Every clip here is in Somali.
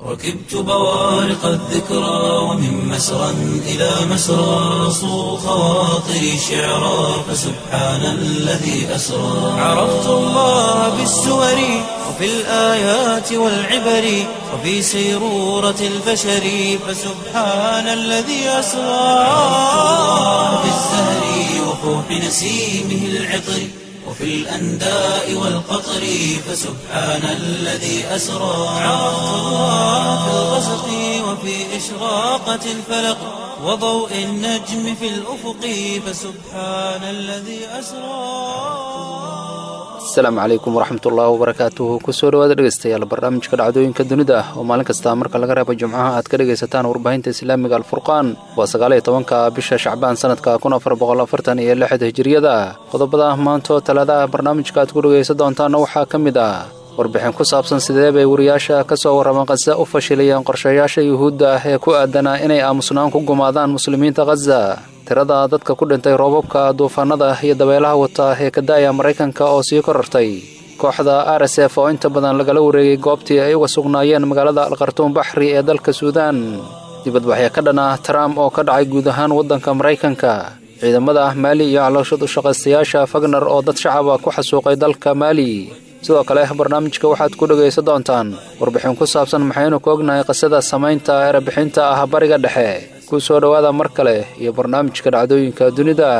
ركبت بوارق الذكرى ومن مسرى إلى مسرى صو خواطري شعرا فسبحان الذي أسرى عرفت الله بالسور وفي الآيات والعبر وفي سيرورة البشر فسبحان الذي أسرى في الزهر وفوح نسيمه العطر وفي الأنداء والقطر فسبحان الذي أسرى عرفت الله في الغسق وفي إشراقة الفلق وضوء النجم في الأفق فسبحان الذي أسرى asalaamu calaykum waraxmatullaahi wabarakaatuhu kusoo dhawaada dhegeystayaal barnaamijka dhacdooyinka dunida oo maalin kasta marka laga reebo jimcaha aad ka dhegaysataan warbaahinta islaamiga alfurqaan waa sagaaliyo tobanka bisha shacbaan sanadka kun afar boqol afartan iyo lixda hijiriyada qodobada maantaoo talaadaha barnaamijka aad ku dhegaysan doontaana waxaa ka mid ah warbixin ku saabsan sidee bay wariyaasha ka soo warraman khaza u fashilayeen qorshayaasha yuhuudda ah ee ku aadanaa inay aamusnaan ku gumaadaan muslimiinta khaza tirada dadka ku dhintay roobabka duufaanada iyo dabeelaha wata ee ka da'aya maraykanka oo sii korartay kooxda r s f oo inta badan lagala wareegay goobtii ay uga sugnaayeen magaalada alkhartuum baxri ee dalka suudaan dibadbaxyo ka dhan ah trump oo ka dhacay guud ahaan waddanka maraykanka ciidamada maali iyo calooshad u shaqaystayaasha fagner oo dad shacaba ku xasuuqay dalka maali sidoo kale barnaamijka waxaad ku dhegaysan doontaan warbixin ku saabsan maxaynu ku ognahay qisada samaynta erebixinta ah bariga dhexe ku soo dhowaada mar kale iyo barnaamijka dhacdooyinka dunida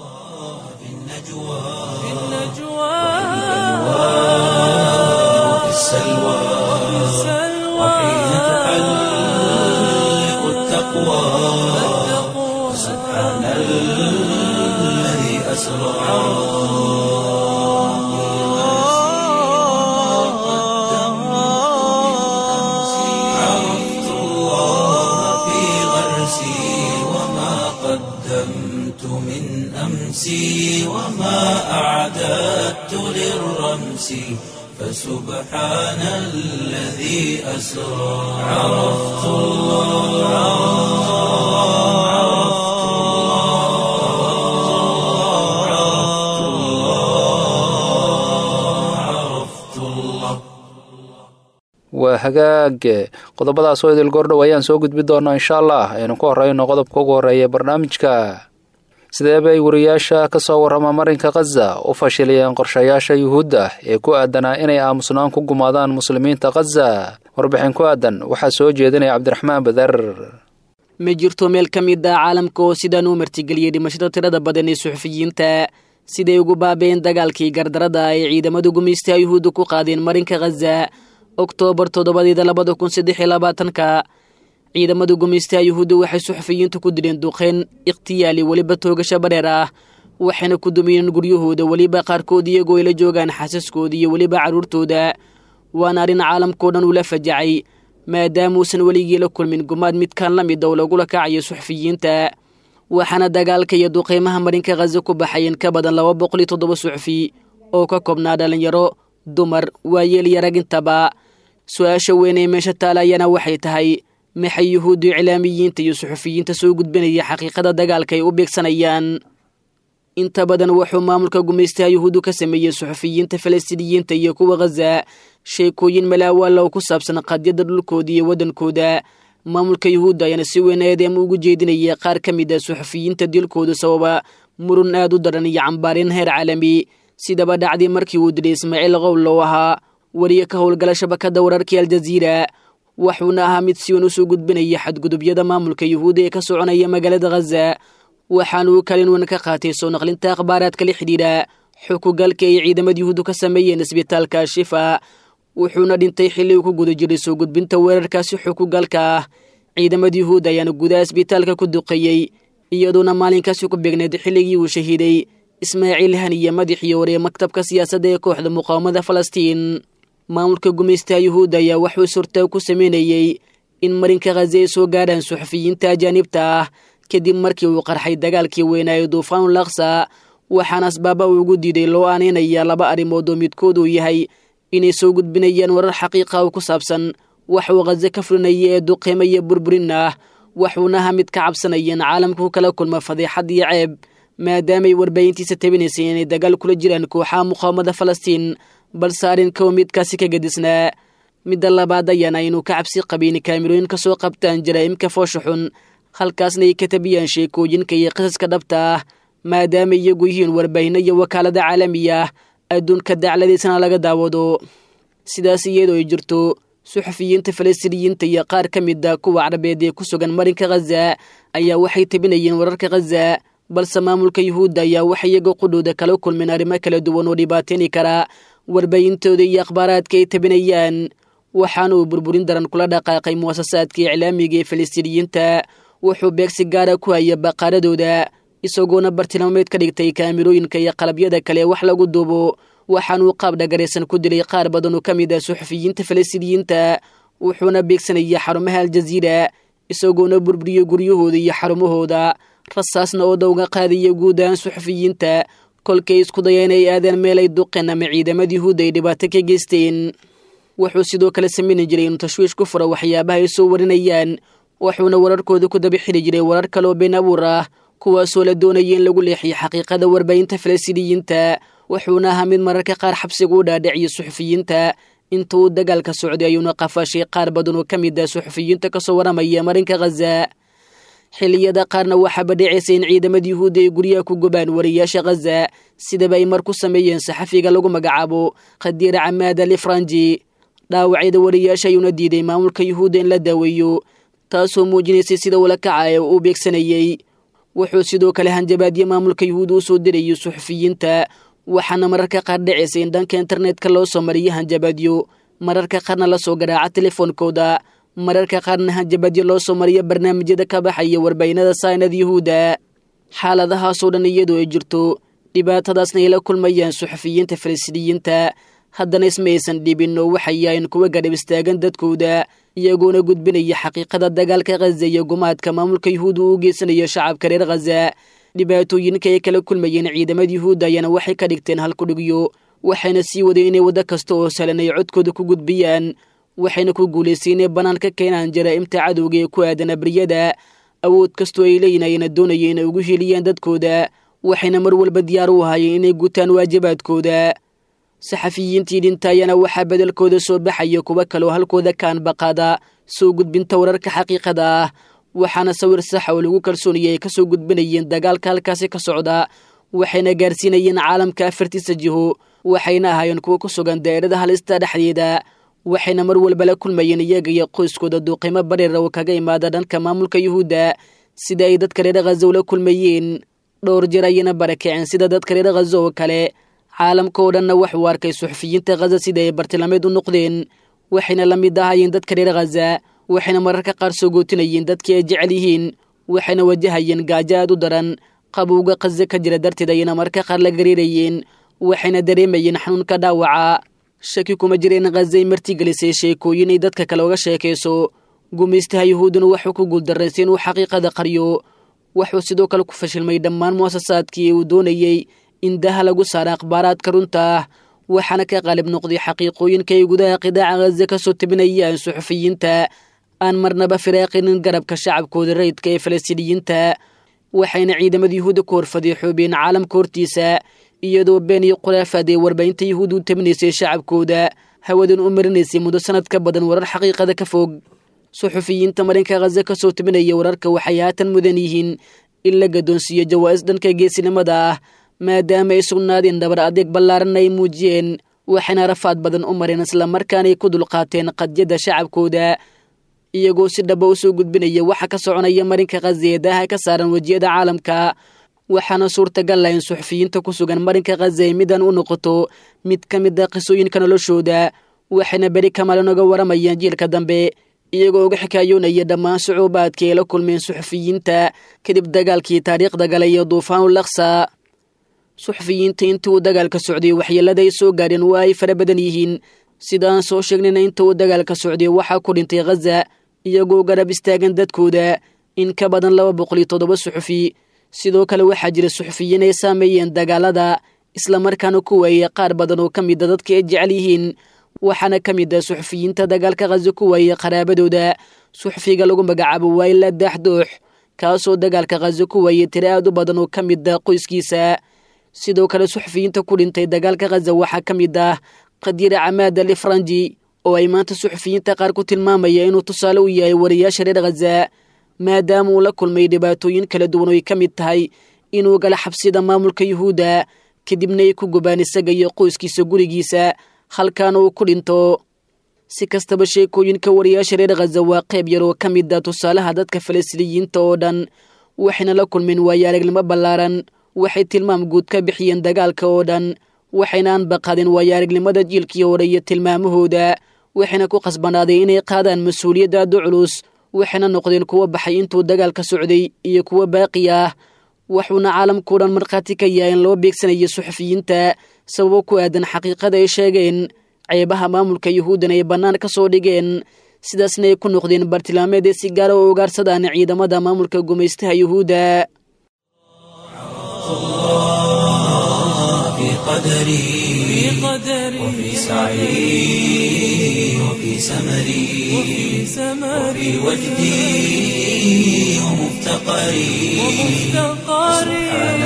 وفي السلوى وحين تحلق التقوى سبحان الذي أسرى عرفت الله في غرسي وما قدمت من أمسي وما أعددت للرمس فسبحان الذي أسرى عرفت الله عرفت الله عرفت الله عرفت الله waa hagaage qodobadaas oo idil goordhow ayaan soo gudbi doonaa insha allah aynu ku horreyno qodobka ugu horreeya barnaamijka sidee bay wariyaasha ka soo warrama marinka khaza u fashilayeen qorshayaasha yuhuudda ee ku aadanaa inay aamusnaan ku gumaadaan muslimiinta khaza warbixin ku aadan waxaa soo jeedinaya cabdiraxmaan badar ma jirto meel ka mid ah caalamka oo sidaan u martigeliyey dhimashada tirada badan ee suxufiyiinta siday ugu baabeen dagaalkii gardarada ay ciidamada gumaystaha yuhuudda ku qaadeen marinka khaza oktoobar toddobadeeda labada kun saddex iyo labaatanka ciidamada gumaystaha yuhuudda waxay suxufiyiintu ku dileen duqeyn ikhtiyaali weliba toogasho bareer ah waxayna ku dumiyeen guryahooda weliba qaarkood iyagoo ay la joogaan xasaskooda iyo weliba carruurtooda waana arrin caalamkao dhan ula fajacay maadaamuusan weligii la kulmin gumaad midkaan la mid oo lagula kacayo suxufiyiinta waxaana dagaalka iyo duqeymaha marinka khaza ku baxayeen ka badan laba boqol iyo toddoba suxufi oo ka koobnaa dhallinyaro dumar waayeel iyo rag intaba su-aasha weyn ee meesha taala ayana waxay tahay maxay yuhuuddu iclaamiyiinta iyo suxufiyiinta soo gudbinaya xaqiiqada dagaalka ay u beegsanayaan inta badan wuxuu maamulka gumaystaha yuhuuddu ka sameeyey suxufiyiinta falastiiniyiinta iyo kuwa khaza sheekooyin malaawaala oo ku saabsan qadyada dhulkooda iyo waddankooda maamulka yuhuudda ayaana si weyn eedeema ugu jeedinaya qaar ka mid a suxufiyiinta dilkooda sababa murun aad u daran iyo cambaarin heer caalami sidaba dhacdii markii uu dilay ismaaciil qowl oo ahaa wariye ka howlgala shabakada wararkii aljaziira wuxuuna ahaa mid si weyn usoo gudbinaya xadgudubyada maamulka yuhuudda ee ka soconaya magaalada khaza waxaana uu kalin weyn ka qaatay soo naqlinta akhbaaraadka la xidhiidha xukugalka ay ciidamada yuhuuddu ka sameeyeen isbitaalka shifa wuxuuna dhintay xilli uu ku guda jiray soo gudbinta weerarkaasi xukugalka ah ciidamada yuhuudda ayaana gudaha isbitaalka ku duqeeyey iyadoona maalinkaasi ku beegneed xilligii uu shahiiday ismaaciil haniye madaxii hore maktabka siyaasadda ee kooxda muqaawamada falastiin maamulka gumaystaha yuhuudda ayaa waxuu surtaag ku sameynayey in marinka khaza ay soo gaadhaan suxufiyiinta ajaanibta ah kadib markii uu qarxay dagaalkii weynaaye duufaanul laksa waxaana asbaaba uu ugu diiday loo aaneynaya laba arrimood oo midkood uu yahay inay soo gudbinayaan warar xaqiiqa oo ku saabsan wax uu khaza ka fulinaya ee duqeymo iyo burburin ah waxuuna aha mid ka cabsanayeen caalamka ku kala kulma fadeexad iyo ceeb maadaamay warbaahintiisa tabinaysay inay dagaal kula jiraan kooxaha muqaawamada falastiin balse arrinkow midkaasi ka gedisnaa midda labaad ayaana aynu ka cabsi qabin kaamirooyin ka soo qabtaan jaraa'imka foosha xun halkaasna ay ka tabiyaan sheekooyinka iyo qisaska dhabta ah maadaama iyagu yihiin warbaahinno iyo wakaalada caalamiya ah adduunka dacladiisana laga daawado sidaas iyadoo ay jirto suxufiyiinta falastiiniyiinta iyo qaar ka mid a kuwa carabeed ee ku sugan marinka khaza ayaa waxay tabinayeen wararka khaza balse maamulka yuhuudda ayaa waxay iyaga qudhooda kala kulmeen arrimo kala duwan oo dhibaateyni kara warbaahintooda iyo akhbaaraadka ay tabinayaan waxaana uu burburin daran kula dhaqaaqay muwasasaadka iclaamiga ee falastiiniyiinta wuxuu beegsi gaara ku haya baqaaradooda isagoona bartilmaameed ka dhigtay kaamirooyinka iyo qalabyada kale wax lagu duubo waxaanuu qaab dhagaraysan ku dilay qaar badan oo ka mid ah suxufiyiinta falastiiniyiinta wuxuuna beegsanaya xarumaha aljaziira isagoona burburiyo guryahooda iyo xarumahooda rasaasna oo dawga qaadaya guud ahaan suxufiyiinta kolkay isku daya inay aadaan meel ay duqeen ama ciidamada yuhuudda ay dhibaato ka geysteen wuxuu sidoo kale samayni jiray inuu tashwiish ku furo waxyaabaha ay soo warinayaan wuxuuna wararkooda ku daba xili jiray warar kaleoo been abuur ah kuwaasoo la doonaya in lagu leexiyo xaqiiqada warbaahinta falastiiniyiinta wuxuuna ahaa mid mararka qaar xabsiga u dhaadhiciyo suxufiyiinta inta uu dagaalka socday ayuuna qafaashay qaar badan oo ka mid ah suxufiyiinta kasoo waramaya marinka khaza xilliyada qaarna waxaaba dhicaysa in ciidamada yuhuudda ay guryaha ku gubaan wariyaasha khaza sidaba ay mar ku sameeyeen saxafiga lagu magacaabo khadiira camaad ali franji dhaawacyada wariyaasha ayuuna diiday maamulka yuhuudda in la daaweeyo taasoo muujinaysay sida ula kacaya uu beegsanayey wuxuu sidoo kale hanjabaadyo maamulka yuhuudda u soo dirayo suxufiyiinta waxaana mararka qaar dhacaysa in dhanka internetka loo soo mariyo hanjabaadyo mararka qaarna lasoo garaaca telefoonkooda mararka qaarna hanjabaadyo loo soo mariyo barnaamijyada ka baxaya warbaahinada saynad yuhuudda xaaladahaasoo dhan iyadoo ay jirto dhibaatadaasna ay la kulmayaan suxufiyiinta falastiiniyiinta haddana isma aysan dhibin oo waxay yahayn kuwa gadhab istaagan dadkooda iyagoona gudbinaya xaqiiqada dagaalka khaza iyo gumaadka maamulka yuhuudda uu u geysanayo shacabka reer khaza dhibaatooyinka ay kala kulmayeen ciidamada yuhuudda ayaana waxay ka dhigteen halkudhigyo waxayna sii wadeen inay waddo kasta oo sahlan ay codkooda ku gudbiyaan waxayna ku guulaystay inay bannaan ka keenaan jaraa'imta cadowga ee ku aadan abriyada awood kastoo ay leeyihin ayana doonaya inay ugu heliyaan dadkooda waxayna mar walba diyaar u ahaayeen inay gutaan waajibaadkooda saxafiyiintii dhinta ayaana waxaa bedelkooda soo baxaya kuwo kaleo halkooda kaan baqaada soo gudbinta wararka xaqiiqada ah waxaana sawir saxa oo lagu kalsoonaya ay kasoo gudbinayeen dagaalka halkaasi ka socda waxayna gaarsiinayeen caalamka afartiisa jiho waxayna ahaayeen kuwo ku sugan daa'irada halista dhexdeeda waxayna mar walba la kulmayeen iyaga iyo qoyskooda duuqimo bareera oo kaga imaada dhanka maamulka yuhuudda sida ay dadka reer khaza ula kulmayeen dhowr jeer ayayna barakaceen sida dadka reer khaza oo kale caalamka oo dhanna waxuu arkay suxufiyiinta khaza sida ay bartilmaameed u noqdeen waxayna la mid ahaayeen dadka reer khaza waxayna mararka qaar soo gootinayeen dadkii ay jecel yihiin waxayna wajahayeen gaajo aad u daran qabowga khaza ka jira darteed ayayna mararka qaar la gariirayeen waxayna dareemayeen xanuunka dhaawaca shaki kuma jira in khazay martigelisay sheekooyin ay dadka kale uga sheekayso gumaystaha yuhuudduna wuxuu ku guuldarraysay inuu xaqiiqada qaryo wuxuu sidoo kale ku fashilmay dhammaan mu'asasaadkii uu doonayey in daha lagu saara akhbaaraadka runta ah waxaana ka qaalib noqday xaqiiqooyinka ay gudaha qidaaca khaza ka soo tabinayaan suxufiyiinta aan marnaba firaaqinin garabka shacabkooda rayidka ee falastiiniyiinta waxayna ciidamada yuhuudda ku horfadiixoobeen caalamka hortiisa iyadoo been iyo khulaafaad ee warbaahinta yuhuudda u tabinaysay shacabkooda hawadan u marinaysay muddo sanad ka badan warar xaqiiqada ka fog suxufiyiinta marinka khaza ka soo tabinaya wararka waxay haatan mudan yihiin in la gadoonsiiyo jawaa'is dhanka geesinimada ah maadaama ay sugnaadeen dhabar adeeg ballaaranna ay muujiyeen waxayna rafaad badan u mareen islamarkaanay ku dulqaateen qadyada shacabkooda iyagoo si dhaba u soo gudbinaya waxa ka soconaya marinka khaza ee daaha ka saaran wejiyada caalamka waxaana suurtagal ah in suxufiyiinta ku sugan marinka khaza ay midan u noqoto mid ka mid a qisooyinka noloshooda waxayna beri kamaalin oga waramayaan jiilka dambe iyagoo uga xikaayoonaya dhammaan sucuubaadka ay la kulmeen suxufiyiinta kadib dagaalkii taariikhda galay iyo duufaanu laksa suxufiyiinta intii uu dagaalka socday waxyeelada ay soo gaadheen waa ay fara badan yihiin sida aan soo sheegnayna inta uu dagaalka socday waxaa ku dhintay khaza iyagoo garab istaagan dadkooda in ka badan laba boqol iyo toddoba suxufi sidoo kale waxaa jira suxufiyiin ay saameeyeen dagaalada islamarkaana ku waayey qaar badan oo ka mida dadka ay jecel yihiin waxaana ka mid ah suxufiyiinta dagaalka khaza ku waayey qaraabadooda suxufiga lagu magacaabo wayla daaxdoox kaasoo dagaalka khaza ku waayey tiro aad u badan oo ka mid ah qoyskiisa sidoo kale suxufiyiinta ku dhintay dagaalka khaza waxaa ka mid ah khadiira camaad ali franji oo ay maanta suxufiyiinta qaar ku tilmaamaya inuu tusaale u yahay wariyaasha reer khaza maadaama uu la kulmay dhibaatooyin kala duwan oo ay ka mid tahay inuu gala xabsida maamulka yuhuudda kadibna ay ku gubaan isaga iyo qoyskiisa gurigiisa halkaana uu ku dhinto si kastaba sheekooyinka wariyaasha reer khaza waa qayb yar oo ka mid a tusaalaha dadka falastiiniyiinta oo dhan waxayna la kulmeen waayo aragnimo ballaaran waxay tilmaam guud ka bixiyeen dagaalka oo dhan waxayna anbaqadeen waayo aragnimada jiilkii hore iyo tilmaamahooda waxayna ku qasbanaaday inay qaadaan mas-uuliyadda aada u culus waxayna noqdeen kuwo baxay intuu dagaalka socday iyo kuwo baaqi ah wuxuuna caalamkao dhan markhaati ka yahay in loo beegsanayo suxufiyiinta sababo ku aadan xaqiiqada ay sheegeen ceebaha maamulka yuhuuddan ay bannaan ka soo dhigeen sidaasna ay ku noqdeen bartilmaameed ee si gaara oo ugaarsadaan ciidamada maamulka gumaystaha yuhuudda في قدري وفي سعي وفي سمري وفي وجدي ومفتقري سبحان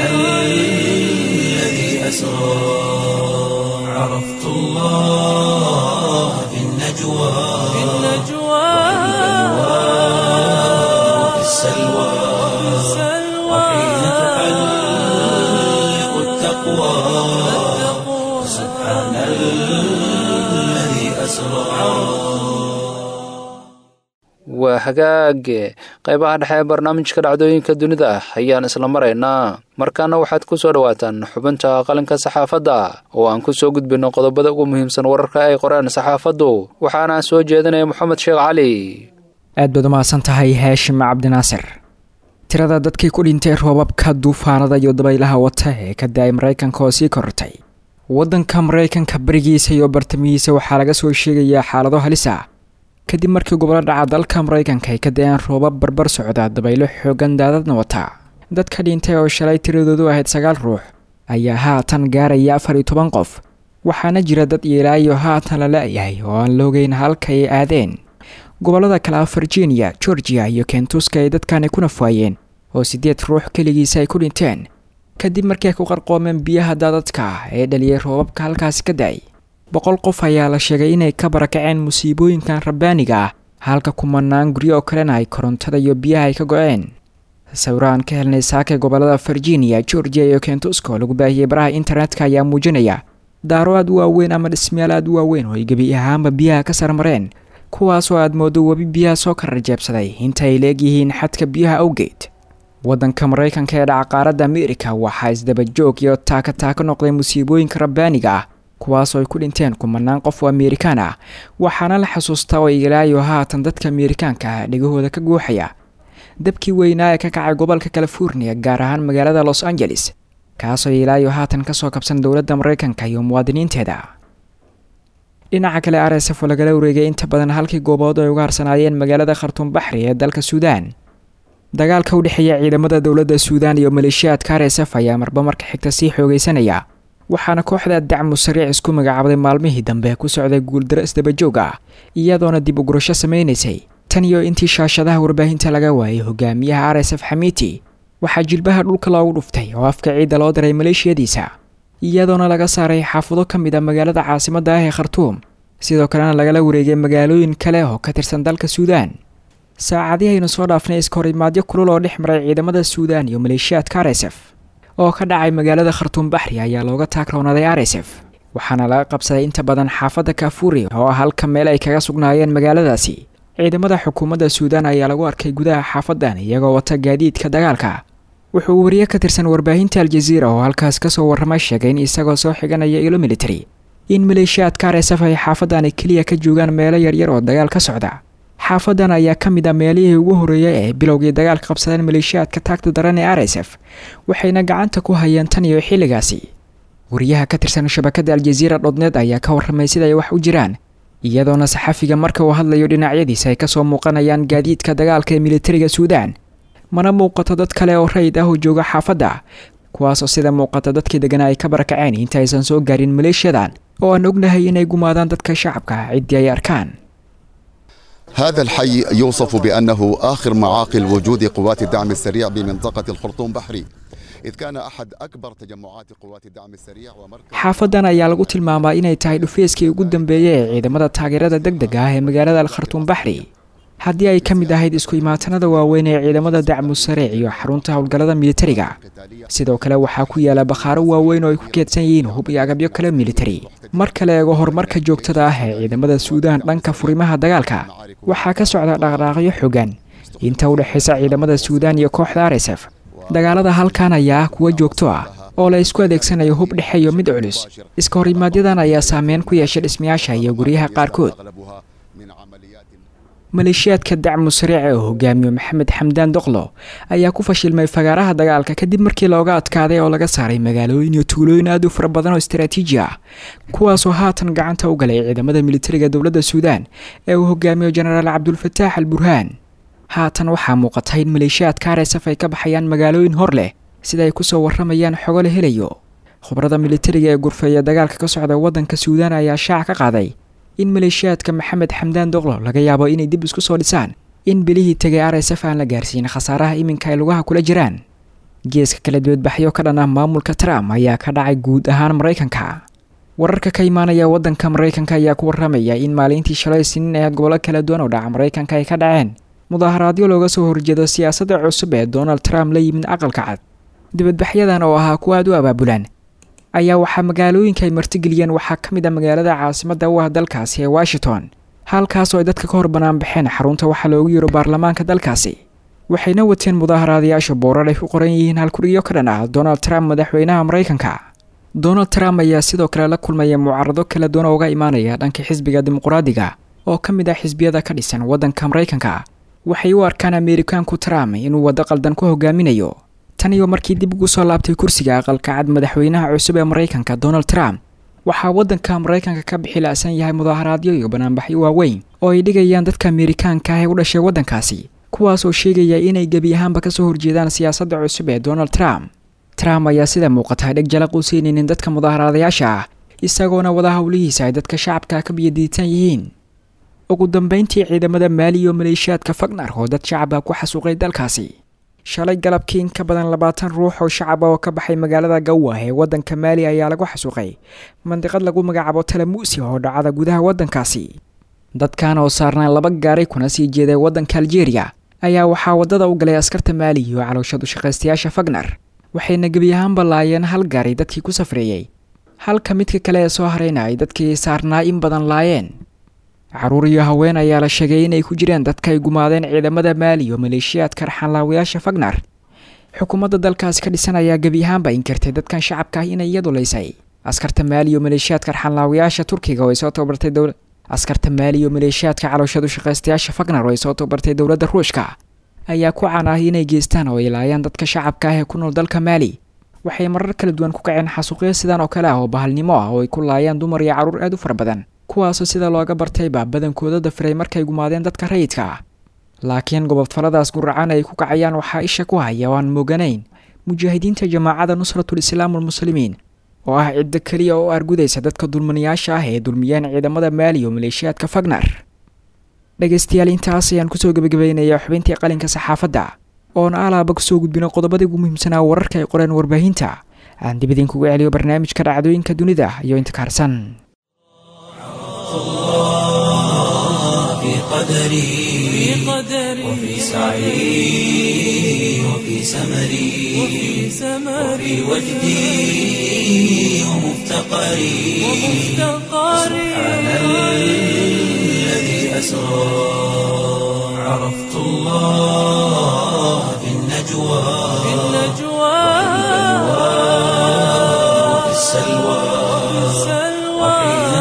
الذي أسرى عرفت الله في النجوى وفي السلوى وحين تحلق التقوى سبحان الذي أسرى waa hagaage qaybaha dhexe ee barnaamijka dhacdooyinka dunida ah ayaan isla maraynaa markaana waxaad ku soo dhowaataan xubinta qalinka saxaafadda oo aan ku soo gudbinno qodobada ugu muhiimsan wararka ay qoreen saxaafaddu waxaana soo jeedinaya moxamed sheekh cali aad baad umahadsan tahay haashim cabdinaasir tirada dadkii ku dhintay roobabka duufaanada iyo dabaylaha wata ee ka da-ay maraykanka oo sii korortay waddanka maraykanka barigiisa iyo bartamihiisa waxaa laga soo sheegayaa xaalado halis ah kadib markii gobolo dhaca dalka maraykanka ay ka da-een roobab barbar socda dabaylo xoogan daadadna wata dadka dhintay oo shalay tiradoodu ahayd sagaal ruux ayaa haatan gaaraya afar iyo toban qof waxaana jira dad yeelaayo haatan la la-yahay oo aan loogeyn halka ay aadeen gobollada kale ah virginia georgia iyo kentuska ay dadkani ku nafwaayeen oo siddeed ruux keligiisa ay ku dhinteen kadib markii ay ku qarqoomeen biyaha daadadka ah ee dhaliyay roobabka halkaasi ka da-ay boqol qof ayaa la sheegay inay ka barakaceen musiibooyinkan rabbaaniga ah halka kumanaan guryo oo kalena ay korontada iyo biyaha ay ka go-een sawiraan ka helnay saaka gobollada virginia georgia iyo kentuska oo lagu baahiyey baraha internetka ayaa muujinaya daaro aad u waaweyn ama dhismayaal aad u waaweyn oo ay gebi ahaanba biyaha ka sarmareen kuwaasoo aad moodo webi biyaha soo ka rajeebsaday inta ay leegyihiin xadka biyaha awgeed waddanka maraykanka ee dhaca qaaradda ameerika waxaa isdabajoog iyo taaka taako noqday musiibooyinka rabbaaniga ah kuwaasoo ay ku dhinteen kumanaan qof oo ameerikaan ah waxaana la xasuustaa oo ilaayo haatan dadka ameerikaanka ah dhegahooda ka guuxaya dabkii weynaa ee ka kacay gobolka california gaar ahaan magaalada los angeles kaasoo ilaayo haatan kasoo kabsan dowladda maraykanka iyo muwaadiniinteeda dhinaca kale r s f oo lagala wareegay inta badan halkii goobood ay uga harsanaayeen magaalada khartuum baxri ee dalka suudaan dagaalka u dhexeeya ciidamada dowladda suudaan iyo maleeshiyaadka r s f ayaa marba marka xigta sii xoogeysanaya waxaana kooxda dacmu sariic isku magacaabday maalmihii dambe ku socday guuldaro isdabajoog ah iyadoona dib u gurasho sameynaysay tan iyo intii shaashadaha warbaahinta laga waayay hogaamiyaha r s f xamiiti waxaa jilbaha dhulka loogu dhuftay oo afka ciidda loo diray maleeshiyadiisa iyadoona laga saaray xaafado ka mid a magaalada caasimadda ah ee khartuum sidoo kalena lagala wareegay magaalooyin kale oo ka tirsan dalka suudaan saacadihii aynu soo dhaafnay iskahorimaadyo kulul oo dhex maray ciidamada suudaan iyo maleeshiyaadka r s f oo ka dhacay magaalada khartuum baxri ayaa looga taagroonaaday r s f waxaana laga qabsaday inta badan xaafadda kaafuuri oo ah halka meel ay kaga sugnaayeen magaaladaasi ciidamada xukuumadda suudaan ayaa lagu arkay gudaha xaafadan iyagoo wata gaadiidka dagaalka wuxuu wariye ka tirsan warbaahinta aljaziira oo halkaas kasoo warramay sheegay in isagoo soo xiganaya ilo military in maleeshiyaadka r s f ay xaafadani keliya ka joogaan meelo yaryar oo dagaal ka socda xaafadan ayaa ka mid a meelihii ugu horreeyay ee bilowgii dagaalka qabsadeen maleeshiyaadka taagta daran ee r s f waxayna gacanta ku hayeen tan iyo xilligaasi wariyaha ka tirsan shabakadda aljaziira dhodneed ayaa ka warramay sida ay wax u jiraan iyadoona saxafiga marka uu hadlayo dhinacyadiisa ay kasoo muuqanayaan gaadiidka dagaalka ee militariga suudaan mana muuqato dad kale oo rayid ah oo jooga xaafadda kuwaasoo sida muuqata dadkii deganaa ay ka barakaceen inta aysan soo gaarin maleeshiyadan oo aan ognahay inay gumaadaan dadka shacabka ciddii ay arkaan هذا الحي يوصف بأنه آخر معاقل وجود قوات الدعم السريع بمنطقة الخرطوم بحري إذ كان أحد أكبر تجمعات قوات الدعم السريع ومركز xaafadan ayaa lagu tilmaamaa inay tahay dhufeyskii ugu dambeeyey ee ciidamada taageerada degdega ah ee magaalada alkhartuum baxri haddii ay ka mid ahayd isku imaatanada waaweyn ee ciidamada dacmu sariic iyo xarunta howlgallada militariga قتالية sidoo kale waxaa ku yaala bakhaaro waaweyn oo ay ku keedsan yihiin hub iyo agabyo kale militari marka la eego horumarka joogtada ah ee ciidamada suudaan dhanka furimaha dagaalka waxaa ka socda dhaqdhaaqyo xogan inta u dhexaysa ciidamada suudaan iyo kooxda r s f dagaalada halkan ayaa ah kuwa joogto ah oo la isku adeegsanayo hub dhexe iyo mid culus iska horimaadyadaan ayaa saameyn ku yeeshay dhismayaasha iyo guryaha qaarkood أغلبها من عمليات maleeshiyaadka dacmu sariic ee uu hogaamiyo maxamed xamdaan doqlo ayaa ku fashilmay fagaaraha dagaalka kadib markii looga adkaaday oo laga saaray magaalooyin iyo tuulooyin aad u fara badan oo istaraatiiji ah kuwaasoo haatan gacanta u galay ciidamada militariga dowladda suudaan ee uu hogaamiyo jenaraal cabdulfataax al burhaan haatan waxaa muuqata in maleeshiyaadka rsf ay ka baxayaan magaalooyin hor leh sida ay kusoo waramayaan xogo la helayo khubrada militariga ee gurfeeya dagaalka ka socda waddanka suudaan ayaa shaac ka qaaday in maleeshiyaadka maxamed xamdaan doqlo laga yaabo inay dib isku soo dhisaan in bilihii tegay r s f aan la gaarsiin khasaaraha iminka ay lugaha kula jiraan geeska kala dibadbaxyo ka dhan ah maamulka trump ayaa ka dhacay guud ahaan maraykanka wararka ka imaanaya waddanka maraykanka ayaa ku waramaya in maalintii shalay siniin ee gobollo kala duwan oo dhaca maraykanka ay ka dhaceen mudaaharaadyo looga soo horjeedo siyaasadda cusub ee donald trump la yimid aqalka cad dibadbaxyadan oo ahaa kuwa aad u abaabulaan ayaa waxaa magaalooyinka ay martigeliyeen waxaa ka mid ah magaalada caasimadda u ah dalkaasi ee washington halkaasoo ay dadka ka hor bannaan baxeen xarunta waxaa loogu yiro baarlamaanka dalkaasi waxayna wateen mudaaharaadayaasha boorar ay ku qoran yihiin halkurigyo ka dhan ah donald trump madaxweynaha maraykanka donald trump ayaa sidoo kale la kulmaya mucaarado kala duwan oo uga imaanaya dhanka xisbiga dimuqraadiga oo ka mid ah xisbiyada ka dhisan waddanka maraykanka waxay u arkaan ameerikaanku trump inuu waddo qaldan ku hogaaminayo tan iyo markii dib ugu soo laabtay kursiga aqalka cad madaxweynaha cusub ee maraykanka donald trump waxaa waddanka maraykanka ka bixi la-san yahay mudaaharaadyo iyo banaanbaxyo waaweyn oo ay dhigayaan dadka ameerikaanka ah ee u dhashay waddankaasi kuwaas oo sheegaya inay gebi ahaanba kasoo horjeedaan siyaasadda cusub ee donald trump trump ayaa sida muuqata dheg jalaq u siinaynin dadka mudaaharaadayaasha ah isagoona wada howlihiisa ay dadka shacabka ka biyadiitan yihiin ugu dambeyntii ciidamada maali iyo maleeshiyaadka fagnar oo dad shacaba ku xasuuqay dalkaasi shalay galabkii in ka badan labaatan ruux oo shacaba oo ka baxay magaalada gawa ee waddanka maali ayaa lagu xasuuqay mandiqad lagu magacaabo talamuusi oo dhacada gudaha waddankaasi dadkan oo saarnaa laba gaaray kuna sii jeeday waddanka aljeeriya ayaa waxaa waddada u galay askarta maali iyo calooshadu shaqaystayaasha fagnar waxayna gebi ahaanba laayeen hal gaari dadkii ku safreeyey halka midka kale ee soo harayna ay dadkii saarnaa in badan laayeen caruur iyo haween ayaa la sheegay inay ku jireen dadka ay gumaadeen ciidamada maali iyo maleeshiyaadka raxanlaawayaasha fagnar xukuumadda dalkaasi ka dhisan ayaa gebi ahaanba inkirtay dadkan shacabka ah inay iyadu laysay askarta maali iyo maleeshiyaadka raxanlaawayaasha turkiga oo ay soo tababartay dowla askarta maali iyo maleeshiyaadka calooshadu shaqaystayaasha fagnar oo ay soo tababartay dowladda ruushka ayaa ku caan ah inay geystaan oo ay laayaan dadka shacabka ah ee ku nool dalka maali waxay marar kala duwan ku kaceen xasuuqyo sidan oo kale ah oo bahalnimo ah oo ay ku laayaan dumar iyo carruur aad u fara badan kuwaasoo sida looga bartayba badankooda dafiray markay gumaadeen dadka rayidka ah laakiin gobodfaladaas guracan ay ku kacayaan waxaa isha ku haya oo aan mooganayn mujaahidiinta jamaacada nusratul islaam walmuslimiin oo ah ciddo keliya oo argudaysa dadka dulminayaasha ah ee dulmiyeen ciidamada maali iyo maleeshiyaadka fagnar dhegaystayaal intaas ayaan kusoo gebagabaynayaa xubintii qalinka saxaafadda oona alaaba kusoo gudbino qodobadii ugu muhiimsanaa wararka ay qoreen warbaahinta aan dib idinkugu celiyo barnaamijka dhacdooyinka dunida iyo inta kaarsan في قدري وفي سعي وفي سمري وفي وجدي ومفتقري سبحان الذي أسرى عرفت الله في النجوى وفي السلوى وحين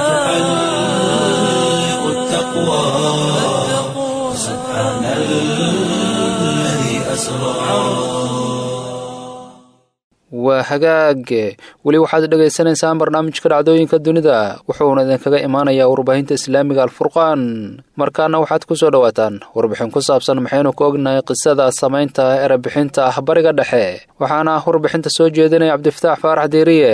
تحلق التقوى سبحان الذي أسرى waa hagaage weli waxaad dhagaysanaysaan barnaamijka dhacdooyinka dunida wuxuuna idinkaga imaanayaa warbaahinta islaamiga alfurqaan markaana waxaad ku soo dhowaataan warbixin ku saabsan maxaynu ku ognahay qisada samaynta erebixinta ah bariga dhexe waxaana warbixinta soo jeedinaya cabdifataax faarax deeriye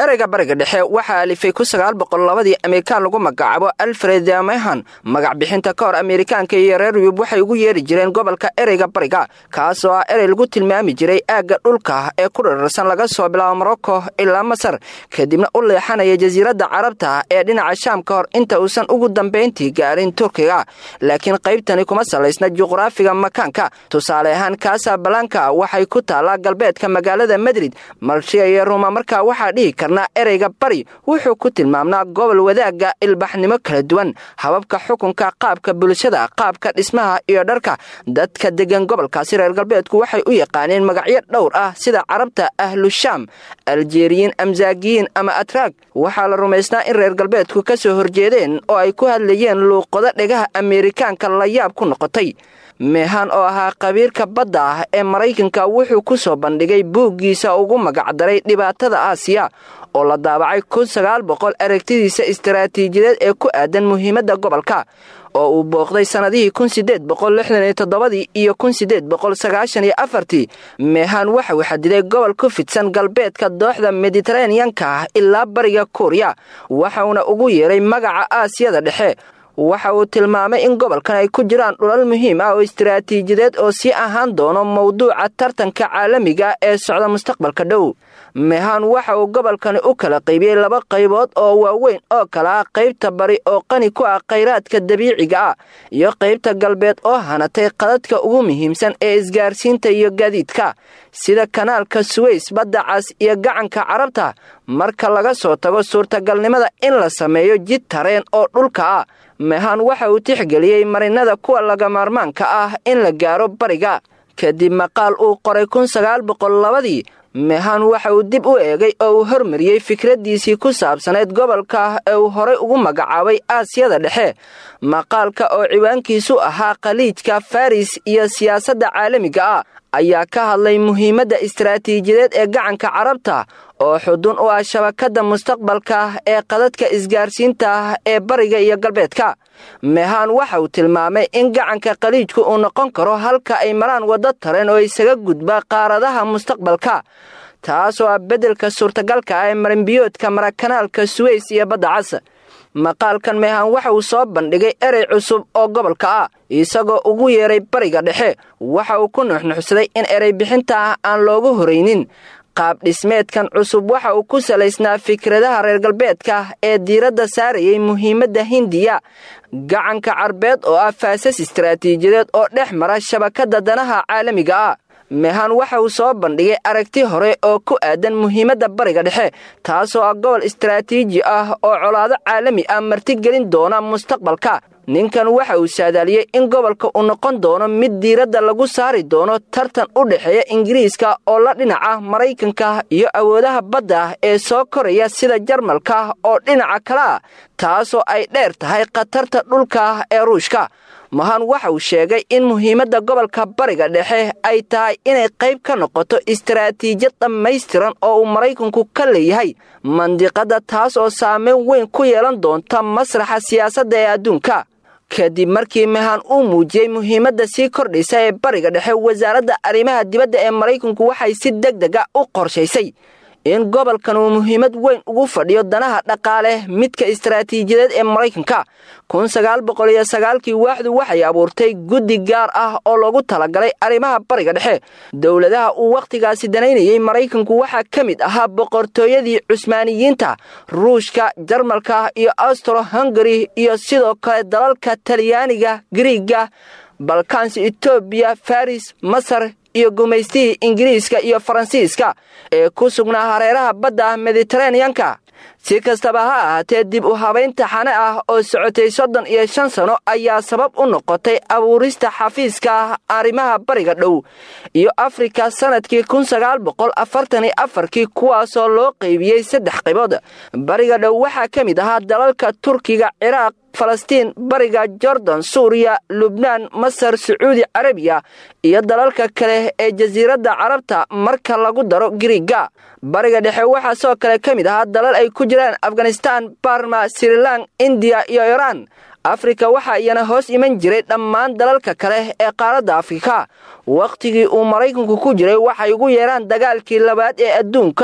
ereyga bariga dhexe waxaa alifay kun sagaal boqol labadii amerikaan lagu magacaabo alfred mehan magac bixinta ka hor amerikaanka iyo reer yub waxay ugu yeeri jireen gobolka ereyga bariga kaas oo ah erey lagu tilmaami jiray aagga dhulka ee ku dhirarsan laga soo bilaabo morocco ilaa masar kadibna u leexanaya jasiiradda carabta ee dhinaca shaam ka hor inta uusan ugu dambayntii gaarin turkiga laakiin qaybtani kuma salaysna juqraafiga makaanka tusaale ahaan kasabalanka waxay ku taallaa galbeedka magaalada madrid malshiya iyo ruma markaa waxaa dhihi karnaa ereyga bari wuxuu ku tilmaamnaa gobol wadaagga ilbaxnimo kala duwan hababka xukunka qaabka bulshada qaabka dhismaha iyo dharka dadka degan gobolkaasi reer galbeedku waxay u yaqaaneen magacyo dhowr ah sida carabta ahlushaam aljeeriyiin amsaagiyiin ama atraag waxaa la rumaysnaa in reer galbeedku ka soo horjeedeen oo ay ku hadlayeen luuqado dhegaha ameerikaanka la yaab ku noqotay meehan oo ahaa qabiirka badda ah ee maraykanka wuxuu ku soo bandhigay buuggiisa ugu magacdaray dhibaatada aasiya oo la daabacay kun sagaal boqol aragtidiisa istaraatiijiyadeed ee ku aadan muhiimadda gobolka oo uu booqday sannadihii kun sideed boqol lixdan iyo toddobadii iyo kun sideed boqol sagaashan iyo afartii meehan waxa uu xadiday gobol ku fidsan galbeedka dooxda mediteraneanka ah ilaa bariga kuuriya waxauna ugu yeeray magaca aasiyada dhexe waxa uu tilmaamay in gobolkan ay ku jiraan dhulal muhiim ah oo istaraatiijiyadeed oo sii ahaan doono mowduuca tartanka caalamiga ee socda mustaqbalka dhow mehan waxa uu gobolkani u kala qaybiyey laba qaybood oo waaweyn oo kala ah qaybta bari oo qani ku ah khayraadka dabiiciga ah iyo qaybta galbeed oo hanatay qadadka ugu muhiimsan ee isgaarsiinta iyo gaadiidka sida kanaalka suweys badda cas iyo gacanka carabta marka laga soo tago suurtagalnimada in la sameeyo jid tareen oo dhulka ah mehan waxa uu tixgeliyey marinada kuwa lagamaarmaanka ah in la gaaro bariga kadib maqaal uu qoray kun sagaal boqol labadii mehan waxa uu dib u eegay oo uu hormariyey fikraddiisii ku saabsanayd gobolka ee uu horay ugu magacaabay aasiyada dhexe maqaalka oo ciwaankiisu ahaa khaliijka faris iyo siyaasadda caalamiga ah ayaa ka hadlay muhiimadda istaraatiijiyadeed ee gacanka carabta oo xudun u ah shabakadda mustaqbalka ee qadadka isgaarsiinta ee bariga iyo galbeedka mehan waxa uu tilmaamay in gacanka khaliijku uu noqon karo halka ay maraan waddo tareen oo isaga gudba qaaradaha mustaqbalka taasoo ah beddelka suurtagalka ah ee marinbiyoodka marakanaalka suweys iyo badda cas maqaalkan mehan waxa uu soo bandhigay erey cusub oo gobolka ah isagoo ugu yeeray bariga dhexe waxa uu ku nuxnuxsaday in erey bixinta ah aan loogu horaynin qaab dhismeedkan cusub waxa uu ku salaysnaa fikradaha reer galbeedka ee diiradda saarayay muhiimadda hindiya gacanka carbeed oo ah faasas istaraatiijiyadeed oo dhex mara shabakadda danaha caalamiga ah mehan waxa uu soo bandhigay aragti hore oo ku aadan muhiimadda bariga dhexe taasoo ah gobol istaraatiiji ah oo colaado caalami ah martigelin doona mustaqbalka ninkan waxa uu saadaaliyey in gobolka uu noqon doono mid diiradda lagu saari doono tartan u dhexeeya ingiriiska oo la dhinaca maraykanka iyo awoodaha badda ee soo koraya sida jarmalka oo dhinaca kale ah taasoo ay dheer tahay khatarta dhulka ee ruushka mahan waxa uu sheegay in muhiimadda gobolka bariga dhexe ay tahay inay qayb ka noqoto istaraatiijiyad dhammaystiran oo uu maraykanku ka leeyahay mandiqadda taas oo saameyn weyn ku yeelan doonta masraxa siyaasadda ee adduunka kadib markii mehan uu muujiyey muhiimadda sii kordhaysa ee bariga dhexe wasaaradda arrimaha dibadda ee maraykanku waxay si deg dega u qorshaysay in gobolkan uu muhiimad weyn ugu fadhiyo danaha dhaqaale midka istaraatiijiyadeed ee maraykanka kun sagaal boqol iyo sagaalkii waaxdu waxay abuurtay guddi gaar ah oo loogu talagalay arrimaha bariga dhexe dowladaha uu wakhtigaasi danaynayey maraykanku waxaa ka mid ahaa boqortooyadii cusmaaniyiinta ruushka jarmalka iyo austro hungari iyo sidoo kale dalalka talyaaniga griiga balkans etoobiya faris masar iyo gumaystihii ingiriiska iyo faransiiska ee ku sugnaa hareeraha badda mediteraneanka si kastaba ha ahaatee dib u habaynta xane ah oo socotay soddon iyo shan sano ayaa sabab u noqotay abuurista xafiiska arrimaha bariga dhow iyo afrika sannadkii kun sagaal boqol afartan iyo afarkii kuwaasoo loo qaybiyey saddex qaybood bariga dhow waxaa ka mid ahaa dalalka turkiga ciraaq falastiin bariga jordan suuriya lubnaan masar sacuudi carabiya iyo dalalka kale ee jasiiradda carabta marka lagu daro giriiga bariga dhexe waxaa sidoo kale ka mid ahaa dalal ay ku jiraan afghanistaan barma sirilan indiya iyo iraan afrika waxaa iyana hoos iman jiray dhammaan dalalka kale ee qaaradda afrika wakhtigii uu maraykanku ku jiray waxay ugu yeeraan dagaalkii labaad ee adduunka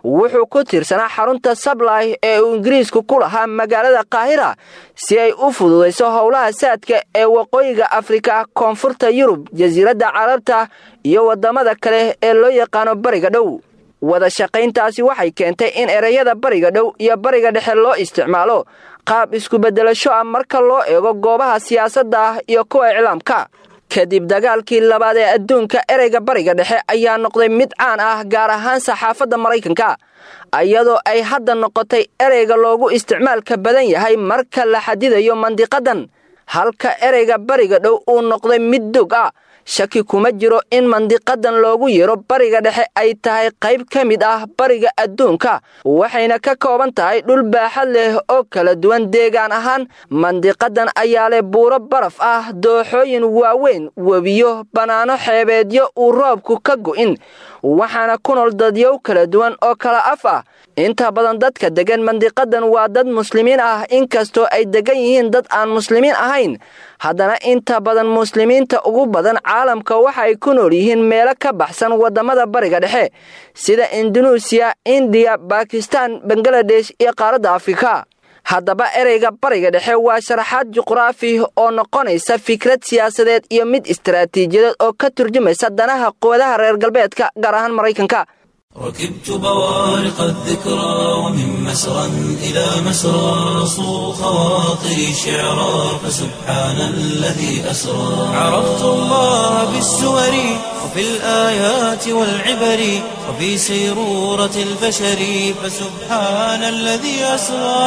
wuxuu ku tiirsanaa xarunta sablay ee uu ingiriisku ku lahaa magaalada kaahira si ay u fududayso howlaha saadka ee waqooyiga afrika koonfurta yurub jasiiradda carabta iyo waddamada kale ee loo yaqaano bariga dhow wada shaqayntaasi waxay keentay in ereyada bariga dhow iyo bariga dhexe loo isticmaalo qaab isku-beddelasho ah marka loo eego goobaha siyaasadda ah iyo kuwa iclaamka kadib dagaalkii labaad ee adduunka ereyga bariga dhexe ayaa noqday mid caan ah gaar ahaan saxaafadda maraykanka iyadoo ay hadda noqotay ereyga loogu isticmaalka badan yahay marka la xadidayo mandiqadan halka ereyga bariga dhow uu noqday mid dog ah shaki kuma jiro in mandiqadan loogu yeero bariga dhexe ay tahay qayb ka mid ah bariga adduunka waxayna ka kooban tahay dhul baaxad leh oo kala duwan deegaan ahaan mandiqadan ayaa leh buuro baraf ah dooxooyin waaweyn webiyo bannaano xeebeedyo uu roobku ka go'in waxaana ku nool dadyow kala duwan oo kala af ah inta badan dadka deggan mandiqadan waa dad muslimiin ah inkastoo ay deggan yihiin dad aan muslimiin ahayn haddana inta badan muslimiinta ugu badan caalamka waxa ay ku nool yihiin meelo ka baxsan waddamada bariga dhexe sida indunuusiya indiya bakistan bangaladesh iyo qaaradda afrika haddaba ereyga bariga dhexe waa sharaxaad juqraafi oo noqonaysa fikrad siyaasadeed iyo mid istaraatiijiyadeed oo ka turjumaysa danaha quwadaha reer galbeedka gaar ahaan maraykanka ركبت بوارق الذكرى ومن مسرى إلى مسرى صو خواطري شعرا فسبحان الذي أسرى عرفت الله بالسور وفي الآيات والعبر وفي سيرورة البشر فسبحان الذي أسرى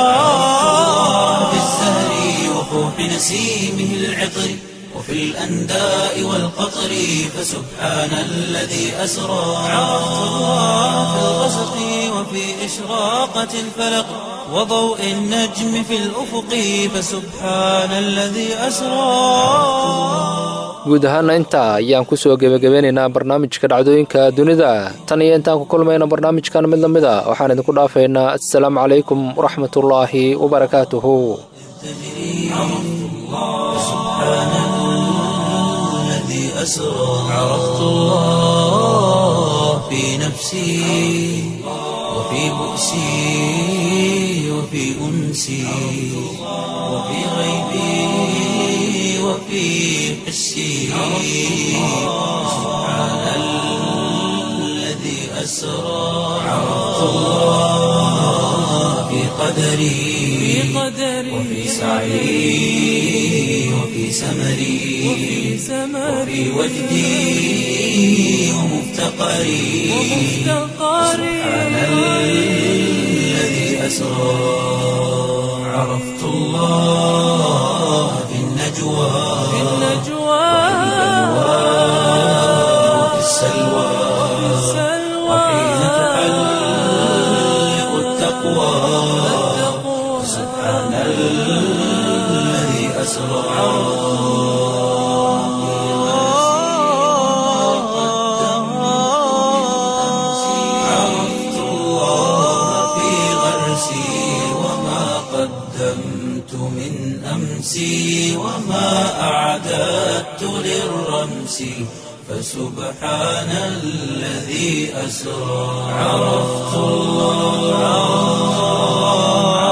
في الزهر وفوح نسيمه العطر وفي الأنداء والقطر فسبحان الذي أسرى عرفت الله في الغسق وفي إشراقة الفلق وضوء النجم في الأفق فسبحان الذي أسرى guud ahaana intaa ayaan ku soo gebagabeynaynaa barnaamijka dhacdooyinka dunida tan iyo intaan ku kulmayna barnaamijkan mid la mid a waxaan idinku dhaafaynaa assalaamu calaykum waraxmatullaahi wabarakaatuhu أسرى عرفت الله في نفسي وفي بؤسي وفي أنسي وفي غيبي وفي حسي سبحان الذي أسرى عرفت الله في قدري وفي سعي وفي سمري وفي وجدي ومفتقري سبحان الذي أسرى عرفت الله في النجوى وفي السلوى وحين تحلق التقوى سبحان الذي أسرى عرفت الله في غرسي وما قدمت من أمسي وما أعددت للرمس فسبحان الذي أسرى عرفت الله